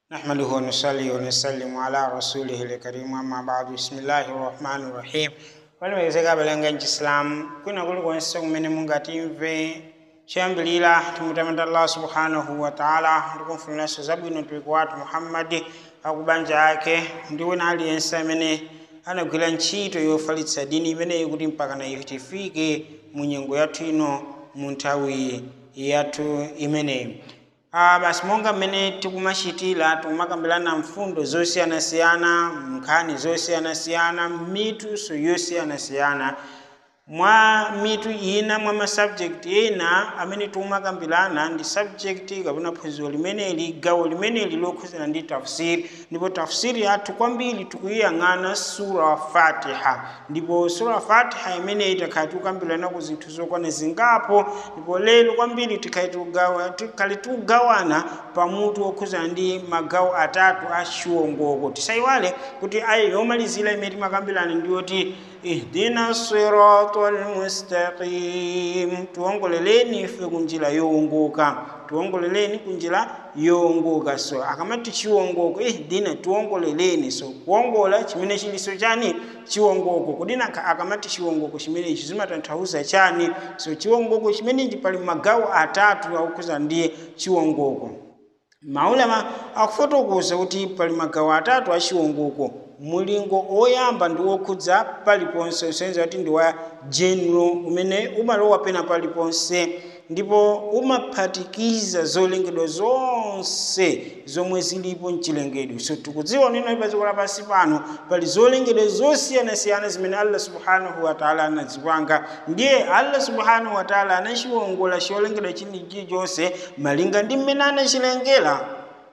نحمده ونصلي ونسلم على رسوله الكريم أما بعد بسم الله الرحمن الرحيم waliwezeka balanganji islam kuna kuli kwense kumene mungatimve chiyambilira timutamanda allah subhanahu wa taala ndikumfuniranso zabwino mtumiki wathu muhammadi akubanja ake ndi wina aliyense amene anagwira ntchito yofalitsa dini imeneyi kuti mpaka na ife tifike mu nyengo yathu ino mu nthawi yathu imeneyi Ah, basi monga mmene tikumachitira tikumakambirana mfundo zosiyanasiyana nkhani zosiyanasiyana mituso yosiyanasiyana mwa mitu ina mwa masubject ena amene tikumakambirana ndi subject kapena phunziro limeneli gawo limeneli lokhuzana ndi tafsiri ndipo tafsiri yathu kwambiri tikuyiyang'ana sura wa fatiha ndipo sura wa fatiha imeneyi tikhala tikukambirana ku zinthu zokwana zingapo ndipo lero kwambiri tikhale tikugawa- tikhale tikugawana pamutu wokhuzana ndi magawo atatu a chiwongoko tisayiwale kuti ayi yomalizira imene timakambirana ndiyoti ihdina sirata almustaqim tiwongoleleni ife kunjira yowongoka tiwongoleleni kunjira yowongoka so akamati chiwongoko ihdina tiwongoleleni so kuwongola chimene chiliso chani chiwongoko kudina aka- akamati chiwongoko chimenechi zimatanthauza chani so chiwongoko chimenechi pali magawo atatu akukhuza ndiye chiwongoko maulama akufotokoza kuti pali magawo atatu a chiwongoko mulingo oyamba ndi wokhudza paliponse usenza kuti ndi wa general umene umalowa pena paliponse ndipo umaphatikiza zolengedwa zonse zomwe zilipo mchilengedwe so tikudziwa nino pa dziko lapansi pano pali zolengedwa zosiyanasiyana zimene allah subhanahu wataala anazipanga ndiye allah subhanahu wataala anachiwongola cholengedwa chilichonse malinga ndi mmene anachilengera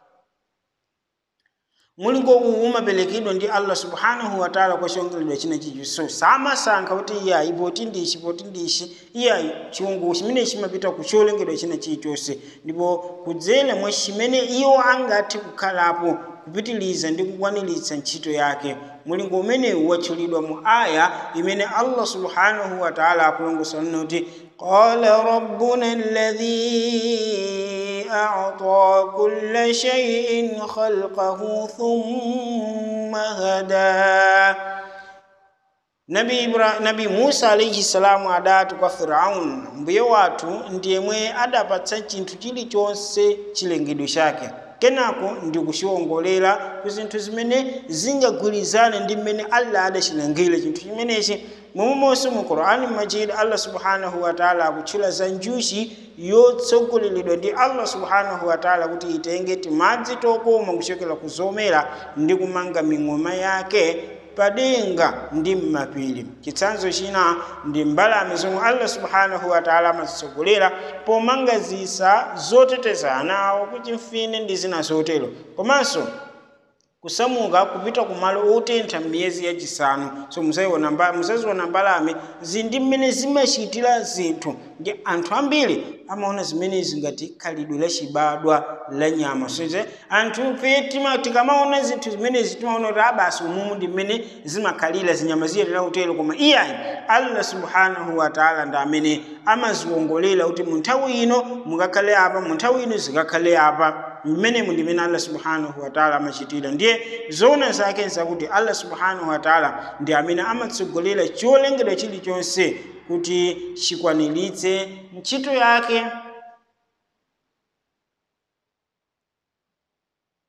mulingo uwu umaperekedwa ndi allah subhanahu wataala kwa chilengedwa china chicho so samasankha kuti iyayi poti ndichi poti ndichi iyayi chiwongoko chimene chimapita ku cholengedwa china chilichonse ndipo kudzera mwa chimene iwo angathe kukhalapo kupitiliza ndi kukwaniritsa ntchito yake mulingo umenewu watchulidwa mu aya imene allah subhanahu wataala akulongosola nena kuti qala rabbuna alladhi a'ta kulla shay'in khalqahu thumma hada nabi, Ibra, nabi musa alaihi salamu adati kwa firaun mbuye wathu ndiyemwe adapatsa chinthu chilichonse chilengedwe chake kenako ndikuchiwongolera ku zinthu zimene zingagwirizane ndi mmene allah adachilengera chinthu chimenechi momwemonso mu qur'ani majid allah subhanahu wataala akutchula za njuchi yotsogoleredwa ndi allah subhanahu wataala kuti itenge timadzi tokoma kuchokera ku zomera ndi kumanga ming'oma yake padenga ndi mmapiri chitsanzo china ndi mbalame zomwe allah subhanahu wataala amazitsogolera pomanga zisa zoteteza ana awo kuti mfine ndi zina zotero komanso kusamuka kupita kumalo otentha m'miyezi yachisanu so musaziona mba- musaziona mbalame zili ndi mmene zimachitira zinthu ndi anthu ambiri amaona zimenezi ngati khalidwe lachibadwa la nyama so ze anthu fe tima- tikamaona zinthu zimenezi timaona kuti abasi umumu ndi mmene zimakhalira zinyama ziyetera utero koma iyayi allah subhanahu wataala ndi amene amaziwongolera kuti mu nthawi ino mukakhale apa mu nthawi ino zikakhale apa mmenemu ndi mmene allah subhanahu wataala amachitira ndiye zoona zake zakuti allah subhanahu wataala ndi amene amatsogolera cholengedwa chilichonse kuti chikwaniritse ntchito yake